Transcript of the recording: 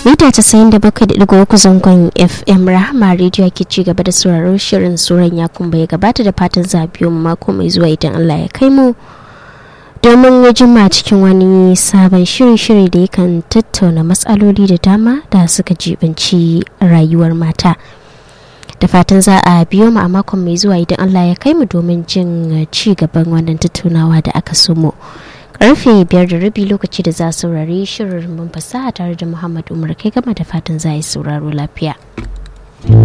mita 97.3 zangon fm rahama rediyo ke ci gaba da sauraron shirin tsoron ya kuma ya gabata da fatan zabiyo mako mai zuwa idan allah ya kai mu domin ya jima cikin wani sabon shirin-shiri da yakan tattauna matsaloli da dama da suka jibanci rayuwar mata da fatan za a biyo mu a makon mai zuwa idan allah ya kai mu domin jin ci gaban wannan tattaunawa da aka sumo karfe biyar da rabi lokaci da za a saurari shirin mun fasaha tare da muhammad umar kai gama da fatan za a yi sauraro lafiya